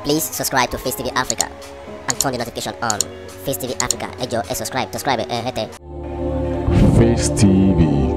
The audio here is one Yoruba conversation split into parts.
Please subscribe to Face TV Africa and turn the notification on. Face TV Africa, ẹ jọ̀ọ́ ẹ subscribe, subscribe ẹ hẹ́tẹ̀. Face TV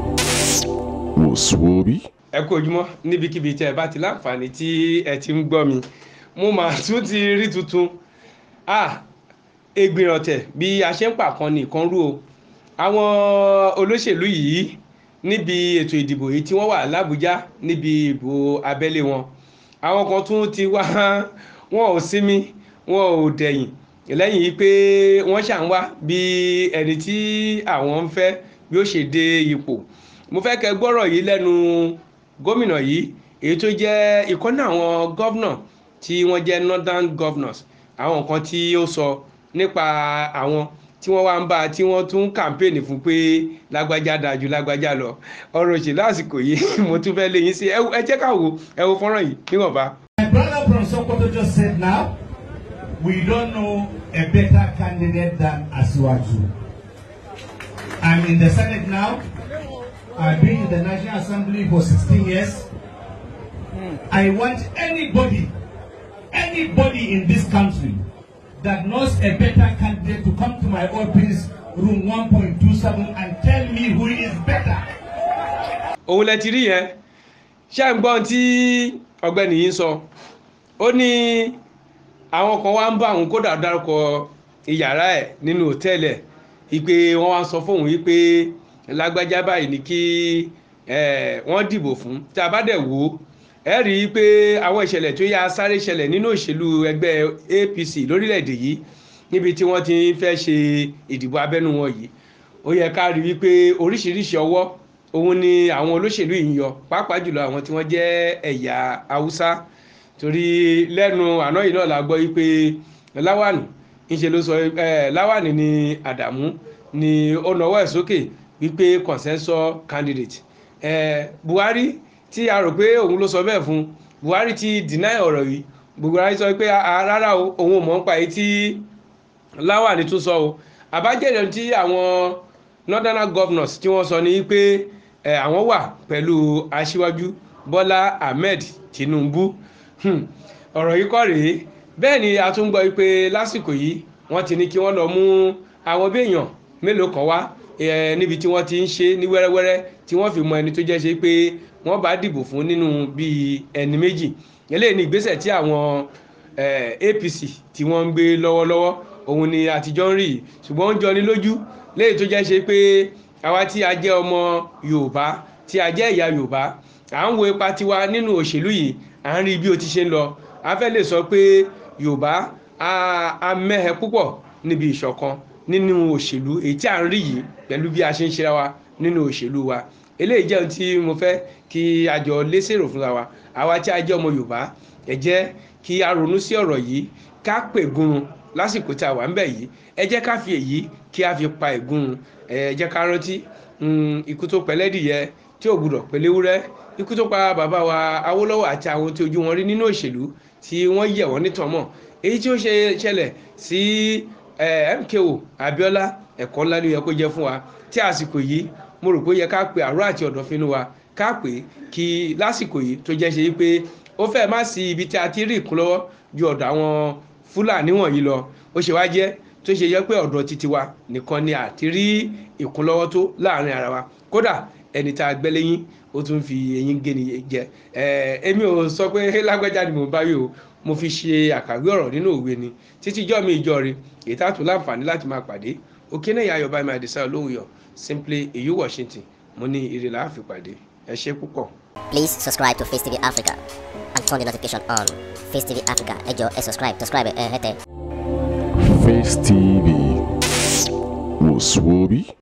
wòsùwòbí. ẹ kú ojúmọ́ níbikíbi tí ẹ bá ti láǹfààní tí ẹ ti ń gbọ́ mi mo mà tún ti rí tuntun ah egbin ọ̀tẹ̀ bí a ṣe ń pàkan nìkan rú o àwọn olóṣèlú yìí níbi ètò ìdìbò yìí tí wọ́n wà lábújá níbi ìbò abẹ́lé wọn àwọn kan tún ti wá wọn ò sinmi wọn ò dẹ̀yìn lẹ́yìn yìí pé wọ́n ṣà ń wá bí ẹni tí àwọn ń fẹ́ bí ó ṣe dé ipò mo fẹ́ kẹ́ gbọ́rọ̀ yìí lẹ́nu gómìnà yìí èyí tó jẹ́ ìkọ́nà àwọn gọ́vnà tí wọ́n jẹ́ northern governors àwọn kan tí ó sọ nípa àwọn tí wọ́n wá ń bá tí wọ́n tún kàmpéènì fún pé lágbájá dájú lágbájá lọ ọ̀rọ̀ òṣèlú àsìkò yìí mo tún fẹ́ lé yín sí ẹ jẹ́ ká wo ẹ wo fọ́nrán yìí níwọ̀nba. My brother from Sokoto just said now, we don't know a better candidate than Asiwaju. I'm in the Senate now. I've been in the National Assembly for 16 years. I want anybody, anybody in this country that knows a better candidate to come to my office, room 1.27, and tell me who is better. òun lẹ ti rí yẹn ṣé ń gbọ́n tí ọ̀gbẹ́ni yìí ń sọ ó ní àwọn kan wá ń bá òun kódà dárúkọ ìyàrá ẹ̀ nínú òtẹ́ẹ̀lì ẹ̀ ìpè wọ́n wá sọ fóun wípé lágbájá báyìí ni kí wọ́n dìbò fún tí a bá dẹ̀ wò ó ẹ rí i pé àwọn ìṣẹ̀lẹ̀ tó yá sáré ṣẹlẹ̀ nínú òṣèlú ẹgbẹ́ APC lórílẹ̀‐èdè yìí níbi tí wọ́n ti fẹ́ ṣe ìdìbò abẹ́nú wọn yìí ó yẹ ká rí i pé oríṣiríṣi ọwọ́ òun ni àwọn olóṣèlú yìí ń yọ pàápàá jùlọ àwọn tí wọ́n jẹ́ ẹ̀yà haúsá torí lẹ́nu àná yìí náà la gbọ́ yìí pé láwàní ńṣe ló sọ láwàní ni àdàmú ni ó nawọ́ ẹ̀ sókè wípé consensus candidate buhari tí a rò pé òun ló sọ bẹ́ẹ̀ fún buhari ti deny ọ̀rọ̀ yìí buhari sọ pé rárá o òun ò mọ̀ nípa èyí tí láwàní tún sọ o àbájáde tí àwọn northern governors tí wọ́n sọ ni pé àwọn wà pẹ̀lú aṣíwájú bọ́lá ahmed tinubu ọ̀rọ̀ yìí kọ́ rèé bẹ́ẹ̀ ni a tún gbọ́ pé lásìkò yìí wọ́n ti ní kí wọ́n lọ mú àwọn béèyàn mélòó kan wá níbi tí wọ́n ti ń ṣe ní wẹ́rẹ́wẹ́rẹ́ tí wọ́n fi mọ ẹni tó jẹ́ ṣe pé wọ́n bá dìbò fún nínú bíi ẹni méjì eléyìí ni ìgbésẹ̀ tí àwọn apc tí wọ́n ń gbé lọ́wọ́lọ́wọ́ òun ni àtijọ́ ń rí yìí ṣùgbọ́n ó ń jọni lójú léyìí tó jẹ́ ṣe pé àwa tí a jẹ́ ọmọ yorùbá tí a jẹ́ ìyá yorùbá à ń wo ipa tiwa nínú òṣèlú yìí à ń rí bí o ti ṣe ń lọ a fẹ́ lè sọ pé yorùbá a mẹ́hẹ púpọ̀ níbi ìṣọ̀kan nínú òṣèlú èyí tí à ń rí yìí pẹ̀lú bí a ṣe ń ṣe ra wa nínú òṣèlú wa eléyìí jẹ́ ohun tí mo fẹ́ kí a jọ lésèrò fúnra wa àwa tí a jẹ́ ọmọ yorùbá ẹ jẹ́ kí a ronú sí ọ̀rọ̀ yìí ká pè gun lásìkò tí a wà ń bẹ̀ yìí ẹ jẹ́ ká fi èyí kí a fi pa ègún ẹ jẹ́ ká rántí ikú tó pẹ̀lẹ́dìyẹ tí ò gbúdọ̀ pẹ̀lẹ́wúrẹ́ ikú tó pa bàbá wa awólọ́wọ̀ àti àwọn tí ojú wọn rí nínú òṣèlú tí wọ́n yẹ̀ wọ́n nítọ̀mọ̀ èyí tí ó ṣe ṣẹlẹ̀ sí MKO Abiola ẹ̀kọ́ ńlá ló yẹ kó jẹ́ fún wa tí àsìkò yìí mo rò pé ó yẹ ká pe àrò àti ọ̀dọ̀fínú wa ká pè kí lásìkò yìí tó jẹ́ ṣe pé ó fẹ́ má sí ibi tí a ti rí ìkúnlọ́wọ́ ju ọ̀dọ̀ àwọn Fúlàní wọ̀nyí lọ ó ṣe wá jẹ́ tó ṣe yẹ pé ọ̀dọ̀ títí wa nìkan ni àti rí ìkúnlọ́wọ́ tó láàrin ara wa kódà ẹni tá a gbẹ́ lẹ́yìn ó tún fi eyín gé ni jẹ èmi ò sọ pé lágbájá ni mo bá yìí o mo fi ṣe àkàwé ọ̀rọ̀ nínú òwe ni títí ijọ́ mi ìjọ rẹ èyí tá a tún láǹfààní láti máa pàdé òkè náà yà yọba ìmọ̀ àdìsá olóhùn yọ simply èyí Washington mo ní ire là á fi pàdé ẹ ṣe púpọ̀. Please subscribe to Face TV Africa and turn the notification on. Face TV Africa ẹ jọ̀ọ́ ẹ subscribe, subscribe ẹ hẹ́tẹ̀. Face TV wòsùwòbí.